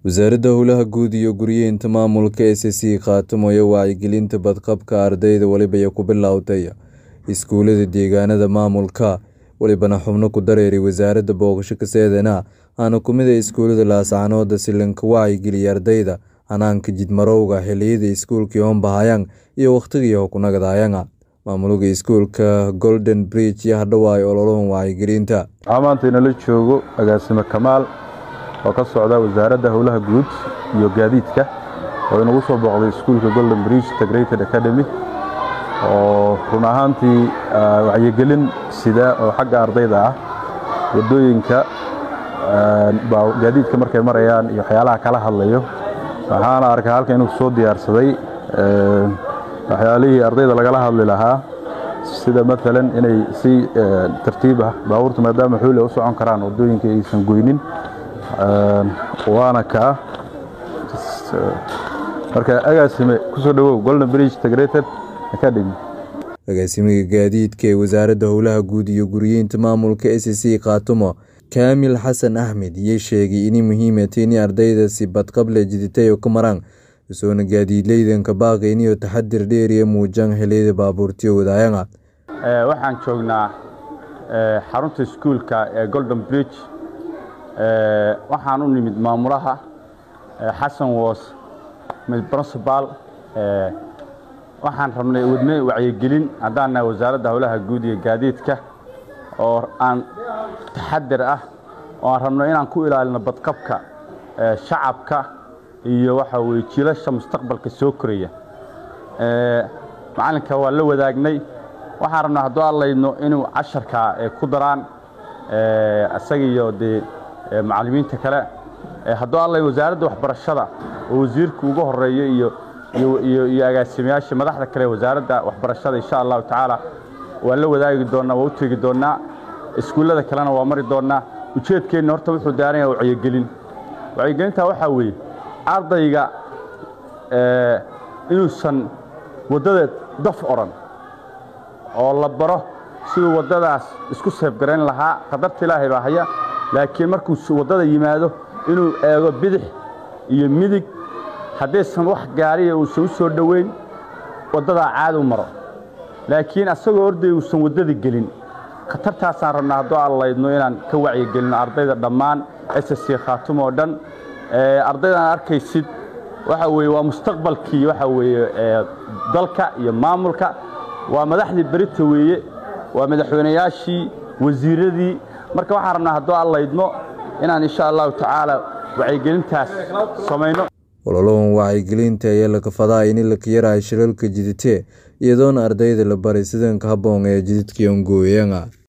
Wasaaradda Howlaha Guud iyo Guryeynta Maamulka SSC Khaatimoyo wacyigelinta badqabka ardayda waliba ku bilowday iskuulada deegaanada maamulka walibana xubno ku dareeray wasaaradda booqasho kaseedana aana kumid a iskuulada laascanood silanka wacyigeliya ardayda hanaanka jidmarowga xiliyada iskuulkii hombahayang iyo waqtigii hokunagadaayanga maamulka iskuulka golden bridge iyo hadhowaay ololahan wacyigelinta waxaa maanta inala joogo agaasime kamaal oo ka socda wasaaradda howlaha guud iyo gaadiidka oo inagu soo booqday iskuulka golden bridge integrated academy oo run ahaantii wacyigelin sida oo xagga ardayda ah wadooyinka gaadiidka markay marayaan iyo waxyaalaha kala hadlayo waxaana arkay halkan inuu soo diyaarsaday waxyaalihii ardayda lagala hadli lahaa sida maalan inay si tartiib ah baabuurta maadaama xuule u socon karaan wadooyinka aysan goynin waana kaa marka agaasime kusoo dhawow golden bridge integrated academy agaasimiga gaadiidka ee wasaaradda howlaha guud iyo guryeynta maamulka s c khaatumo kaamil xasan axmed iyo sheegay inay muhiimatay in ardaydaasi badqable jiditayo ka maraan isoona gaadiidleydanka baaqayniyo taxadir dheeriya muujaan xiliyada baabuurtiyo wadaayanga waxaan joognaa xarunta iskuulka ee golden bridge waxaan u nimid maamulaha xasan woos principal waxaan rabnay wadne wacyigelin haddaan nahay wasaaradda howlaha guud iyo gaadiidka oo aan taxadir ah oo aan rabno inaan ku ilaalino badqabka shacabka iyo waxa weye jiilasha mustaqbalka soo koraya macalinka waa la wadaagnay waxaan rabnaa hadduu adlaydno inuu casharka ku daraan isaga iyo dee macallimiinta kale hadduu adlay wasaaradda waxbarashada oo wasiirka ugu horeeyo iyo iyo agaasimayaasha madaxda kale wasaaradda waxbarashada insha allahu tacaala waa la wadaagi doonnaa waa u tegi doonnaa iskuullada kalena waa mari doonnaa ujeedkeenna horta wuxuu daaranya wacyigelin wacyigelintaa waxaa weeye ardayga inuusan waddada daf odhan oo la baro siduu waddadaas isku seebgarayn lahaa qadarta ilaahay baa haya laakiin markuu waddada yimaado inuu eego bidix iyo midig haddaysan wax gaariya uusan u soo dhoweyn waddadaa caad u maro laakiin asagoo orday uusan waddada gelin khatartaasaan rabnaa hadduu allaydno inaan ka wacyigelino ardayda dhammaan ss khaatumo oo dhan ardaydan arkaysid waxa weye waa mustaqbalkii waxa weeye dalka iyo maamulka waa madaxdii berita weeye waa madaxweynayaashii wasiiradii marka waxaan rabnaa hadduu allaydno inaan insha allahu tacaala wacyigelintaas samayno ololahan wacyigelinta ayaa la kafadaa in la kayarahay shilalka jidite iyadoona ardayda la baray sidanka habboon ee jididka ongooyanga